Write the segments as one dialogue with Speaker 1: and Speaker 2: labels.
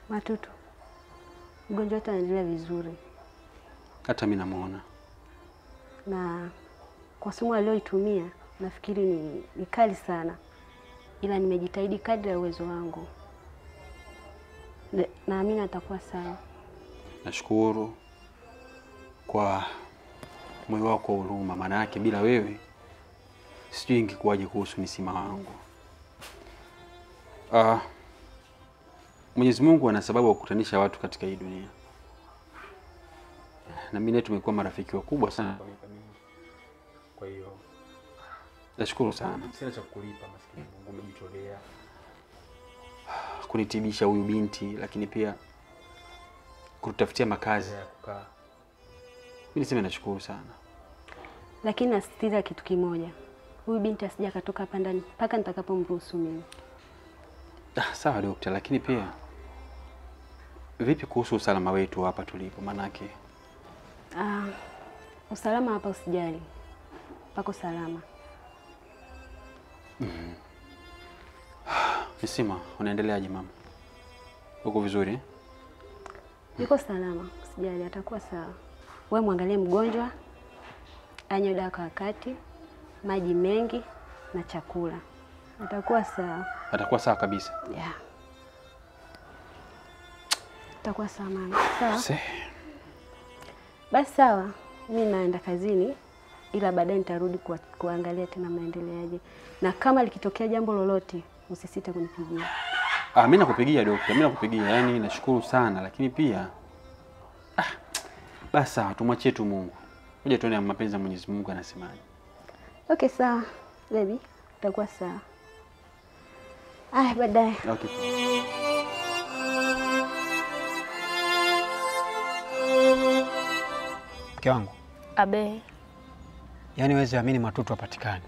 Speaker 1: Matutu, mgonjwa wetu anaendelea vizuri,
Speaker 2: Hata mimi namuona.
Speaker 1: na kwa sumu aliyoitumia nafikiri ni, ni kali sana, ila nimejitahidi kadri ya uwezo wangu. Ne- Naamini atakuwa sawa.
Speaker 2: Nashukuru kwa moyo wako wa huruma, maana yake bila wewe sijui ingekuwaje kuhusu Nisima wangu. Ah, Mwenyezi Mungu ana sababu ya kukutanisha watu katika hii dunia, na mimi naye tumekuwa marafiki wakubwa sana. Kwa hiyo nashukuru sana
Speaker 3: Sina cha kukulipa maskini Mungu, umejitolea.
Speaker 2: kunitibisha huyu binti, lakini pia kututafutia makazi.
Speaker 3: ya kukaa.
Speaker 2: Mimi niseme nashukuru sana.
Speaker 1: Lakini nasisitiza kitu kimoja, huyu binti asija akatoka hapa ndani mpaka nitakapomruhusu mimi.
Speaker 2: Ah, sawa dokta, lakini pia vipi kuhusu usalama wetu hapa tulipo? Maanake
Speaker 1: Ah, usalama hapa usijali, pako salama.
Speaker 2: Nisima, unaendeleaje mama? Uko vizuri eh?
Speaker 1: Yuko salama, usijali, atakuwa sawa. Wewe mwangalie mgonjwa, anywe dawa kwa wakati, maji mengi na chakula, atakuwa sawa.
Speaker 2: Atakuwa sawa kabisa.
Speaker 1: Yeah. Atakuwa sawa mama. Sawa
Speaker 2: Se,
Speaker 1: basi, sawa. Mi naenda kazini, ila baadaye nitarudi kuwa, kuangalia tena maendeleaje, na kama likitokea jambo lolote usisite kunipigia.
Speaker 2: ah, mimi nakupigia dokta, mimi nakupigia. Yaani nashukuru sana, lakini pia ah, basi sawa, tumwachie tu Mungu. Ngoja tuone mapenzi ya Mwenyezi Mungu anasemaje.
Speaker 1: Okay, sawa baby, utakuwa sawa. Aya, baadaye.
Speaker 2: Okay.
Speaker 4: Mke wangu,
Speaker 5: Abe,
Speaker 4: yaani wezi amini Matutu hapatikani.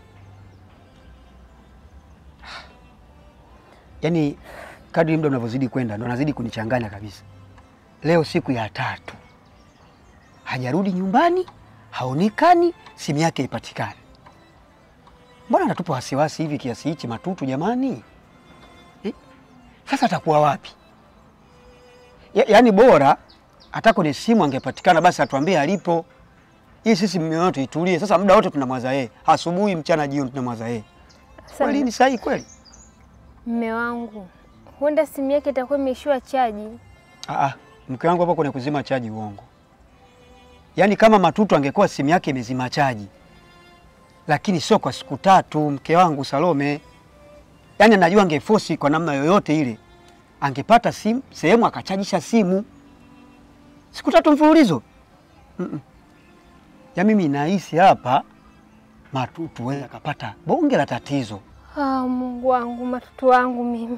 Speaker 4: Yaani kadri muda unavyozidi kwenda ndo anazidi kunichanganya kabisa. Leo siku ya tatu hajarudi nyumbani, haonekani, simu yake haipatikani. Mbona anatupa wasiwasi hivi kiasi hichi Matutu jamani eh? Sasa atakuwa wapi? Ya, yaani bora hata kwenye simu angepatikana basi atuambie alipo hii sisi mioyo yetu itulie. Sasa muda wote tunamwaza yeye, asubuhi, mchana, jioni tunamwaza yeye. Kweli ni sahihi kweli?
Speaker 5: mme wangu, huenda simu yake itakuwa imeishiwa chaji.
Speaker 4: Ah, ah, mke wangu hapo kwenye kuzima chaji, uongo. Yaani kama Matutu angekuwa simu yake imezima chaji, lakini sio kwa siku tatu, mke wangu Salome. Yaani anajua angefosi kwa namna yoyote ile, angepata simu sehemu akachajisha simu siku tatu mfululizo. Mm -mm. Ya mimi nahisi hapa Matutu weza akapata bonge la tatizo.
Speaker 5: Ah, Mungu wangu, Matutu wangu mimi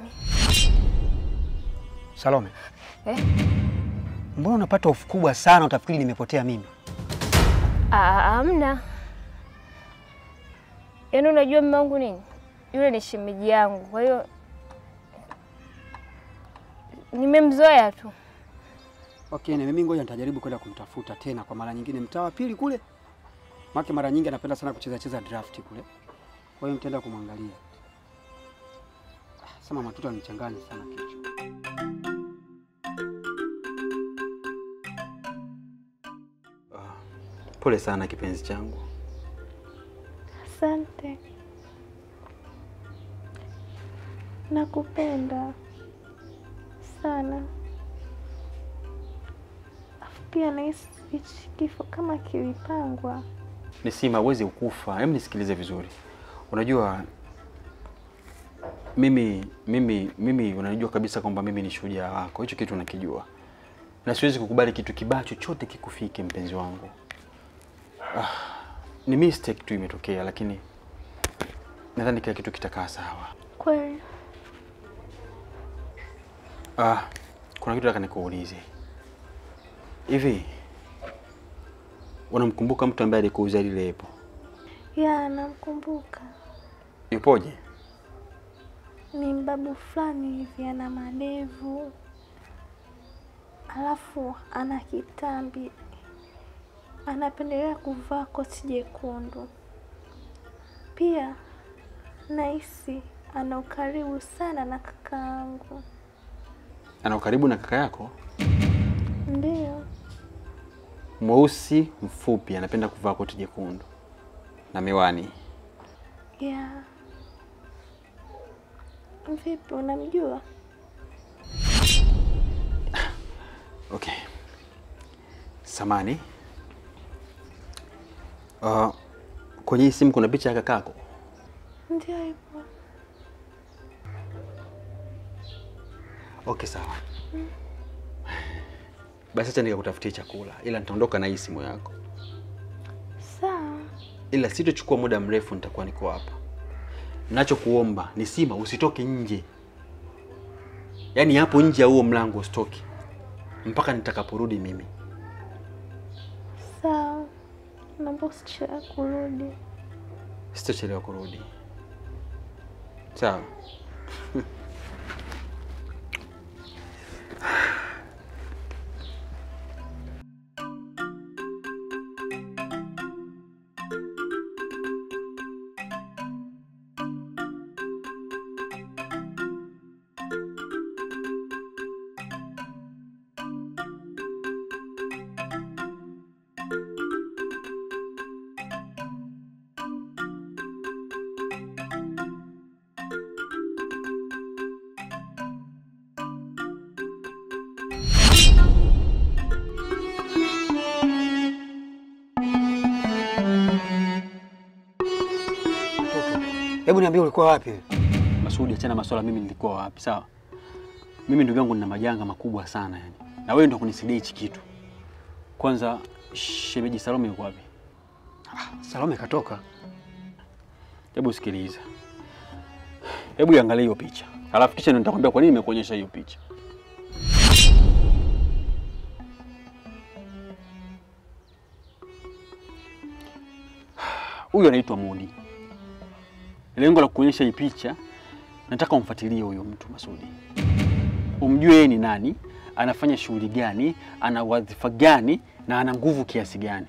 Speaker 4: Salome,
Speaker 5: eh?
Speaker 4: mbona unapata hofu kubwa sana, utafikiri nimepotea mimi?
Speaker 5: Ah, amna. Yaani unajua mme wangu nini, yule ni shemeji yangu, kwa hiyo nimemzoea tu.
Speaker 4: Okay, na mimi ngoja nitajaribu kwenda kumtafuta tena kwa mara nyingine mtaa wa pili kule. Maana mara nyingi anapenda sana kucheza cheza draft kule. Kwa hiyo nitaenda kumwangalia. Ah, Sema Matutu anichanganya sana kichwa.
Speaker 2: Pole sana kipenzi changu.
Speaker 6: Asante, nakupenda sana. Afu pia nahisi hichi kifo kama kilipangwa.
Speaker 2: Nisima, huwezi ukufa. Hebu nisikilize vizuri. Unajua mimi mimi mimi unajua kabisa kwamba mimi ni shujaa wako, hicho kitu unakijua, na siwezi kukubali kitu kibaya chochote kikufike, mpenzi wangu. Ah, ni mistake tu imetokea, lakini nadhani kila kitu kitakaa sawa.
Speaker 6: Kweli
Speaker 2: Ah, kuna kitu nataka nikuulize. Hivi unamkumbuka mtu ambaye alikuuzia lile epo?
Speaker 6: ya namkumbuka,
Speaker 2: Yupoje?
Speaker 6: ni mbabu fulani hivi, ana madevu alafu ana kitambi, anapendelea kuvaa koti jekundu. Pia nahisi ana ukaribu sana na kakaangu.
Speaker 2: ana ukaribu na kaka yako?
Speaker 6: Ndio.
Speaker 2: Mweusi, mfupi, anapenda kuvaa koti jekundu na miwani.
Speaker 6: Yeah. Vipi, unamjua?
Speaker 2: Okay. Samani. Uh, kwenye hii simu kuna picha ya kakako?
Speaker 6: Ndio ipo.
Speaker 2: Okay, sawa. Basi acha nikakutafutia chakula, ila nitaondoka na hii simu yako,
Speaker 6: Sawa.
Speaker 2: ila sitochukua muda mrefu, nitakuwa niko hapa. Nachokuomba ni Sima, usitoke nje, yaani hapo nje ya huo mlango usitoke mpaka nitakaporudi mimi.
Speaker 6: Sawa. Naomba usichelewe kurudi.
Speaker 2: Sitochelewa kurudi, sawa?
Speaker 4: Hebu niambie ulikuwa wapi?
Speaker 2: Masudi, achana maswala mimi nilikuwa wapi, sawa? Mimi ndugu yangu nina majanga makubwa sana yani, na wewe ndio kunisaidia hichi kitu. Kwanza, shemeji Salome yuko wapi?
Speaker 4: Salome katoka.
Speaker 2: Hebu sikiliza, hebu iangalie hiyo picha, alafu kisha ndio nitakwambia kwa nini nimekuonyesha hiyo picha. Huyu anaitwa Mudi. Lengo la kuonyesha hii picha, nataka umfuatilie huyo mtu Masudi, umjue yeye ni nani, anafanya shughuli gani, ana wadhifa gani na ana nguvu kiasi gani.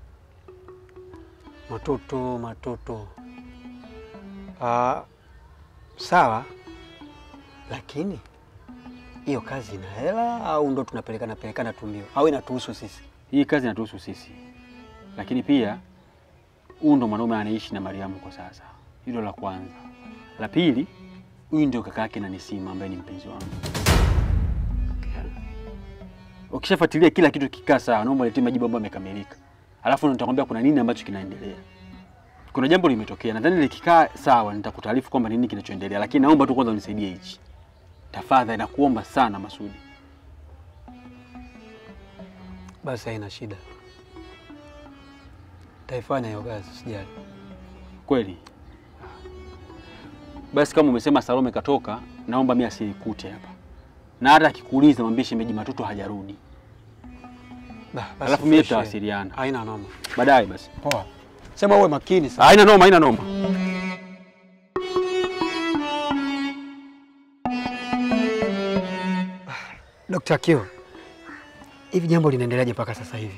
Speaker 4: Matoto, matoto. Ah, sawa, lakini hiyo kazi ina hela au ndo tunapelekana pelekana tu mbio au inatuhusu sisi?
Speaker 2: Hii kazi inatuhusu sisi, lakini pia huyu ndo mwanaume anaishi na Mariamu kwa sasa. Hilo la kwanza. La pili, huyu ndio kaka yake na Nisima ambaye ni mpenzi wangu. Ukishafuatilia kila kitu kikaa sawa, naomba niletee majibu ambayo yamekamilika, alafu nitakwambia kuna nini ambacho kinaendelea. Kuna jambo limetokea, nadhani likikaa sawa nitakutaarifu kwamba nini kinachoendelea, lakini naomba tu kwanza unisaidie hichi tafadhali, nakuomba sana Masudi.
Speaker 4: Basi haina shida, taifanya hiyo kazi, sijali.
Speaker 2: Kweli? Basi kama umesema Salome katoka, naomba mimi asinikute hapa, na hata akikuuliza mwambie shemeji Matoto hajarudi.
Speaker 4: Bah, basi
Speaker 2: Alafu mimi
Speaker 4: fresh.
Speaker 2: tutawasiliana
Speaker 4: Haina noma.
Speaker 2: baadaye. Basi
Speaker 4: Poa, sema uwe makini sana.
Speaker 2: haina noma, haina noma.
Speaker 4: Dr. Kio, hivi jambo linaendeleaje mpaka sasa hivi?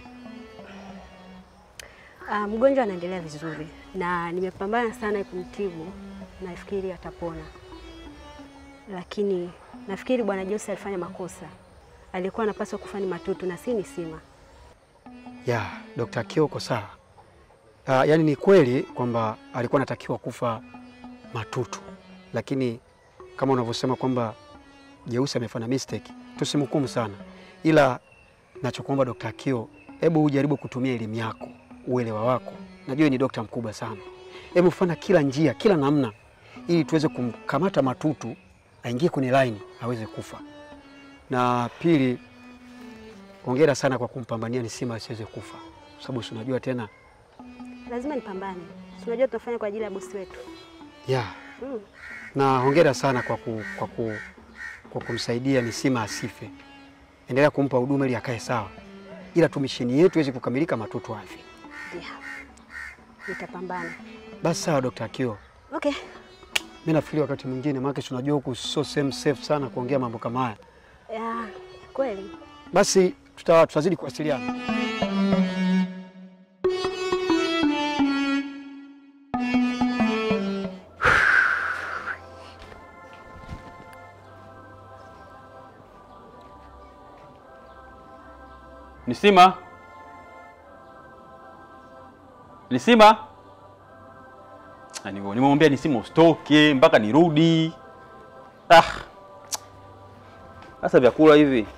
Speaker 1: Ah, mgonjwa anaendelea vizuri na nimepambana sana kumtibu, nafikiri atapona, lakini nafikiri bwana Jose alifanya makosa. Alikuwa anapaswa kufa ni Matutu na si Nisima.
Speaker 4: Ya, Dr. Kio uko sawa. Uh, yaani ni kweli kwamba alikuwa anatakiwa kufa Matutu, lakini kama unavyosema kwamba Jeusi amefanya mistake, tusimhukumu sana, ila nachokuomba Dr. Kio, hebu ujaribu kutumia elimu yako, uelewa wako. Najua ni dokta mkubwa sana, hebu fanya kila njia, kila namna, ili tuweze kumkamata Matutu aingie kwenye line aweze kufa. Na pili, hongera sana kwa kumpambania Nisima asiweze kufa, kwa sababu si unajua tena
Speaker 1: Lazima nipambane, si unajua tunafanya kwa ajili ya bosi wetu.
Speaker 4: ya
Speaker 1: Mm.
Speaker 4: na hongera sana kwa, ku, kwa, ku, kwa kumsaidia Nisima asife. Endelea kumpa huduma ili akae sawa, ila tu misheni yetu iweze kukamilika, Matutu afe.
Speaker 1: Yeah. Nitapambana.
Speaker 4: Basi sawa, Dr. Akio,
Speaker 1: Okay.
Speaker 4: mimi nafikiri wakati mwingine, maana si unajua huku sio sehemu safe sana kuongea mambo kama haya.
Speaker 1: Yeah, kweli.
Speaker 4: Basi tuta, tutazidi kuwasiliana.
Speaker 2: Nisima, Nisima, Ah, nime- nimemwambia Nisima usitoke mpaka nirudi. Ah, sasa vyakula hivi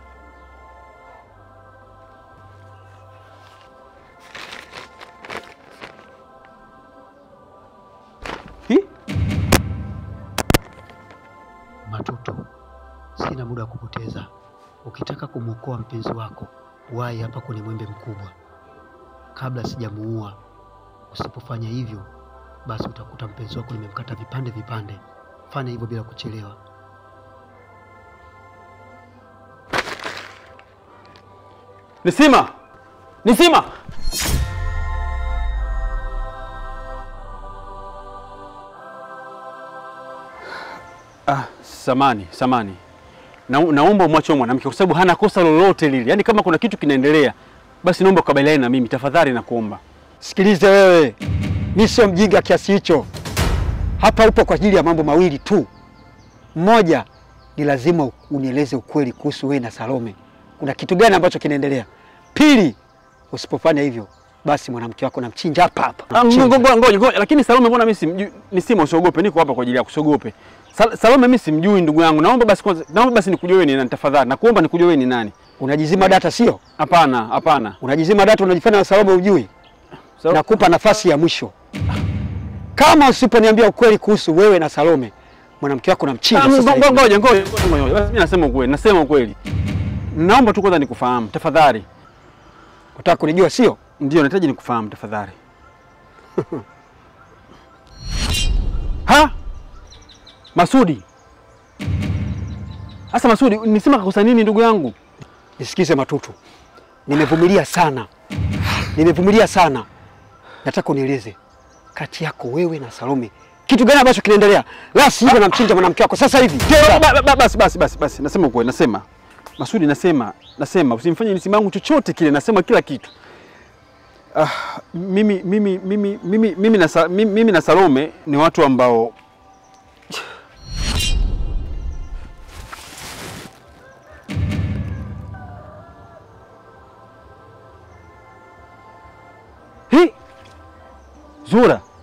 Speaker 2: Hi?
Speaker 4: Matuto, sina muda wa kupoteza. Ukitaka kumwokoa mpenzi wako, wahi hapa kwenye mwembe mkubwa kabla sijamuua. Usipofanya hivyo, basi utakuta mpenzi wako nimemkata vipande vipande. Fanya hivyo bila kuchelewa.
Speaker 2: Nisima, Nisima. Ah, samani, samani. Na, naomba umwache huyo mwanamke kwa sababu hana kosa lolote lile. Yaani kama kuna kitu kinaendelea, basi naomba ukabiliane na mimi tafadhali nakuomba.
Speaker 4: Sikilize wewe, mi sio mjinga kiasi hicho. Hapa upo kwa ajili ya mambo mawili tu. Mmoja ni lazima unieleze ukweli kuhusu wewe na Salome, kuna kitu gani ambacho kinaendelea. Pili, usipofanya hivyo, basi mwanamke wako namchinja hapa hapa.
Speaker 2: Ah,
Speaker 4: Namchinja.
Speaker 2: Ngoja ngoja ngoja, lakini Salome mbona mimi simjui? Nisima usiogope, niko hapa kwa ajili yako, usiogope. Sal Salome mimi simjui ndugu yangu. Naomba basi kwanza, naomba basi nikujue wewe ni nani tafadhali. Nakuomba nikujue wewe ni nani.
Speaker 4: Unajizima data sio?
Speaker 2: Hapana, hapana.
Speaker 4: Unajizima data, unajifanya na Salome ujui.
Speaker 2: Sal-
Speaker 4: Nakupa nafasi ya mwisho. Kama usiponiambia ukweli kuhusu wewe na Salome, mwanamke wako namchinja
Speaker 2: Ah,
Speaker 4: sasa
Speaker 2: ngo-
Speaker 4: hivi.
Speaker 2: Ngoja ngoja ngoja ngoja. Basi mimi nasema ukweli, nasema ukweli. Naomba tu kwanza nikufahamu tafadhali.
Speaker 4: Unataka kunijua sio?
Speaker 2: Ndio, nahitaji nikufahamu tafadhali. ha? Masudi. Sasa Masudi, nisema kakosa nini ndugu yangu?
Speaker 4: Nisikize Matutu, nimevumilia sana, nimevumilia sana. Nataka unieleze kati yako wewe na Salome kitu gani ambacho kinaendelea, la sivyo namchinja mwanamke wako sasa hivi.
Speaker 2: Ba- ba- ba- Basi basi basi basi, nasema ukweli, nasema Masudi, nasema nasema usimfanye nisima yangu chochote kile, nasema kila kitu. Ah, mimi mimi mimi mimi mimi na Sa- mimi, mimi na Salome ni watu ambao Hi! Zura,